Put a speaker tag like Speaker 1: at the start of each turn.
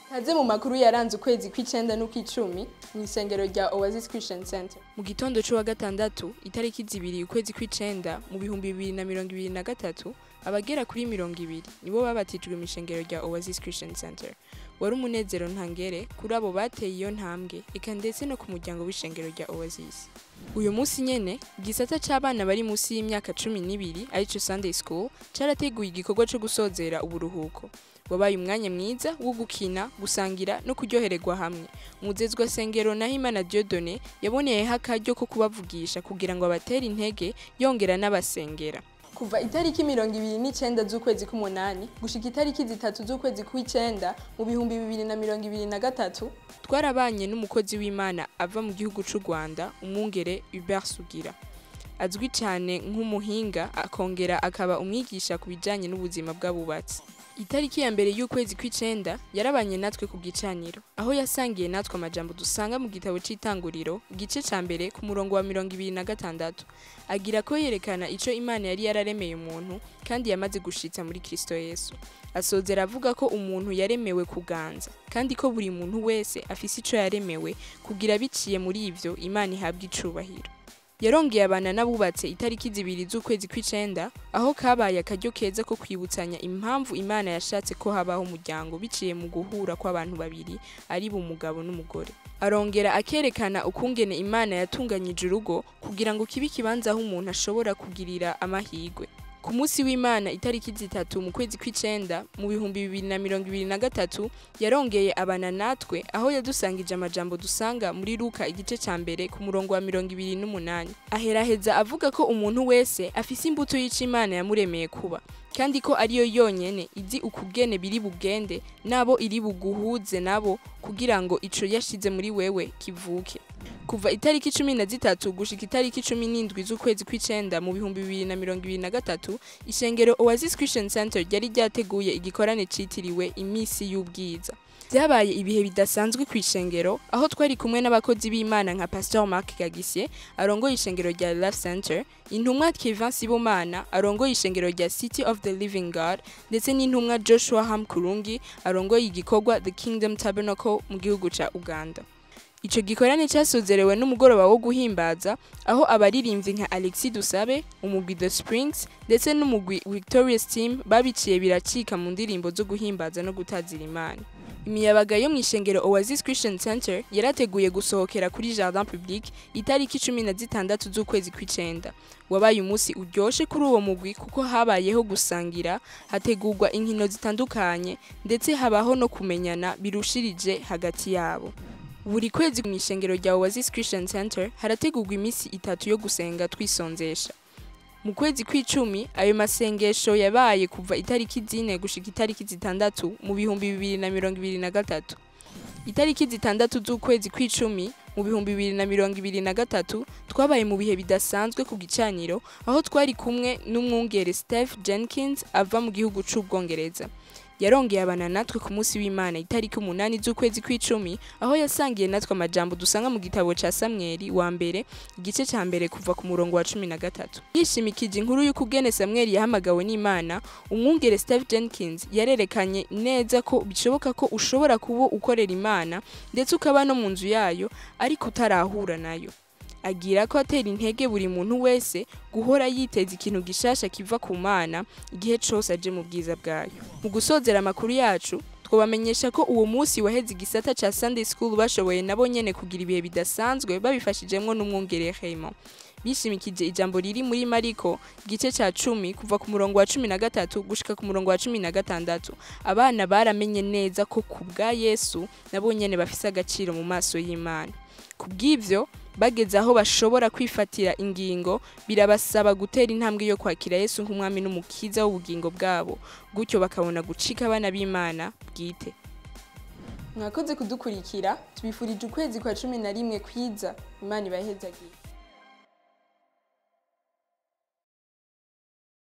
Speaker 1: Kaze mu makuru yaranze ukwezi kw'icenda n'ukw'icumi mw'isengero rya Oasis Christian Center.
Speaker 2: Mu gitondo c'uwa gatandatu itariki zibiri ukwezi kw'icenda mu bihumbi bibiri na mirongo ibiri na gatatu abagera kuri mirongo ibiri nibo babatijwe mw'ishengero rya Oasis Christian Center. Wari umunezero ntangere kuri abo bateye iyo ntambwe eka ndetse no ku muryango w'ishengero rya Oasis. Uyu musi nyene igisata c'abana bari musi y'imyaka cumi n'ibiri arico Sunday School carateguye igikorwa co gusozera uburuhuko. Wabaye umwanya mwiza wo gukina, gusangira no kuryohererwa hamwe. Umuzezwa sengero Nahimana Dieudonné yaboneyeho akaryo ko kubavugisha kugira ngo abatere intege yongera n'abasengera.
Speaker 1: Kuva itariki mirongo ibiri n'icenda z'ukwezi k'umunani gushika itariki zitatu z'ukwezi kw'icenda mu bihumbi bibiri na mirongo ibiri na gatatu
Speaker 2: Twarabanye n'umukozi w'Imana ava mu gihugu c'u Rwanda, umwungere Hubert Sugira. Azwi cyane nk'umuhinga akongera akaba umwigisha ku bijanye n'ubuzima bw'abubatsi. Itariki ya mbere y'ukwezi kw'icenda yarabanye natwe ku gicaniro, aho yasangiye natwe amajambo dusanga mu gitabo c'itanguriro, igice ca mbere ku murongo wa mirongo ibiri na gatandatu. Agira ko yerekana ico Imana yari yararemeye umuntu kandi yamaze gushitsa muri Kristo Yesu. Asozera avuga ko umuntu yaremewe kuganza, kandi ko buri muntu wese afise ico yaremewe kugira biciye muri ivyo Imana ihabwa icubahiro. Yarongeye abana n'abubatse itariki zibiri z'ukwezi kw'icenda aho kabaye akaryo keza ko kwibutsanya impamvu Imana yashatse ko habaho umuryango biciye mu guhura kw'abantu babiri ari bo umugabo n'umugore. Arongera akerekana ukungene Imana yatunganyije urugo kugira ngo kibe ikibanza aho umuntu ashobora kugirira amahirwe. Ku musi w'Imana itariki zitatu mu kwezi kw'icenda mu bihumbi bibiri na mirongo ibiri na gatatu yarongeye abana natwe aho yadusangije amajambo dusanga muri Luka igice ca mbere ku murongo wa mirongo ibiri n'umunani. Aheraheza avuga ko umuntu wese afise imbuto y'ico Imana yamuremeye kuba kandi ko ariyo yonyene izi ukugene biri bugende nabo iri buguhuze nabo kugira ngo ico yashize muri wewe kivuke. Kuva itariki cumi na zitatu gushika itariki cumi n'indwi z'ukwezi kw'icenda mu bihumbi bibiri na mirongo ibiri na gatatu ishengero Oasis Christian Center ryari ryateguye igikorane citiriwe imisi y'ubwiza. Vyabaye ibihe bidasanzwe kw'ishengero aho twari kumwe n'abakozi b'Imana nka Pastor Mark Gagisye arongoye ishengero rya Love Center, intumwa Kevin Sibomana arongoye ishengero rya City of the Living God ndetse n'intumwa Joshua Hamkurungi arongoye igikorwa The Kingdom Tabernacle mu gihugu ca Uganda. Ico gikorane casozerewe n'umugoroba wo guhimbaza aho abaririmvyi nka Alexis Dusabe, umugwi The Springs ndetse n'umugwi Victorious Team babiciye biracika mu ndirimbo zo guhimbaza no gutazira Imana. Imiyabaga yo mw'ishengero Oasis Christian Center yarateguye gusohokera kuri Jardin Public itariki cumi na zitandatu z'ukwezi kw'icenda. Wabaye umunsi uryoshe kuri uwo mugwi kuko habayeho gusangira, hategurwa inkino zitandukanye ndetse habaho no kumenyana birushirije hagati yabo. Buri kwezi mw'ishengero rya Oasis Christian Center harategurwa imisi itatu yo gusenga twisonzesha. Mu kwezi kw'icumi ayo masengesho yabaye kuva itariki zine gushika itariki zitandatu mu bihumbi bibiri na mirongo ibiri na gatatu. Itariki zitandatu z'ukwezi kw'icumi mu bihumbi bibiri na mirongo ibiri na gatatu twabaye mu bihe bidasanzwe ku gicaniro aho twari kumwe n'umwungere Steph Jenkins ava mu gihugu c'Ubwongereza. Yarongeye abana natwe ku musi w'Imana itariki umunani z'ukwezi kw'icumi aho yasangiye natwe amajambo dusanga mu gitabo ca Samweli wa mbere igice ca mbere kuva ku murongo wa cumi na gatatu. Yishimikije inkuru y'ukugene Samweli yahamagawe n'Imana, umwungere Steph Jenkins yarerekanye neza ko bishoboka ko ushobora kuba ukorera Imana ndetse ukaba no mu nzu yayo ariko utarahura nayo. agira ko atera intege buri muntu wese guhora yiteza ikintu gishasha kiva ku Mana igihe cose aje mu bwiza bwayo. Mu gusozera amakuru yacu twobamenyesha ko uwo musi waheze igisata ca Sunday School bashoboye nabo nyene kugira ibihe bidasanzwe babifashijemwo n'umwungere Raymond. Bishimikije ijambo riri muri Mariko igice ca cumi kuva ku murongo wa cumi na gatatu gushika ku murongo wa cumi na gatandatu. Abana baramenye neza ko ku bwa Yesu nabo nyene bafise agaciro mu maso y'Imana. Kubw'ivyo bageze aho bashobora kwifatira ingingo birabasaba gutera intambwe yo kwakira Yesu nk'umwami n'umukiza w'ubugingo bwabo gutyo bakabona gucika abana b'Imana bwite.
Speaker 1: mwakoze kudukurikira tubifurije ukwezi kwa cumi na rimwe kwiza Imana ibahezagiye.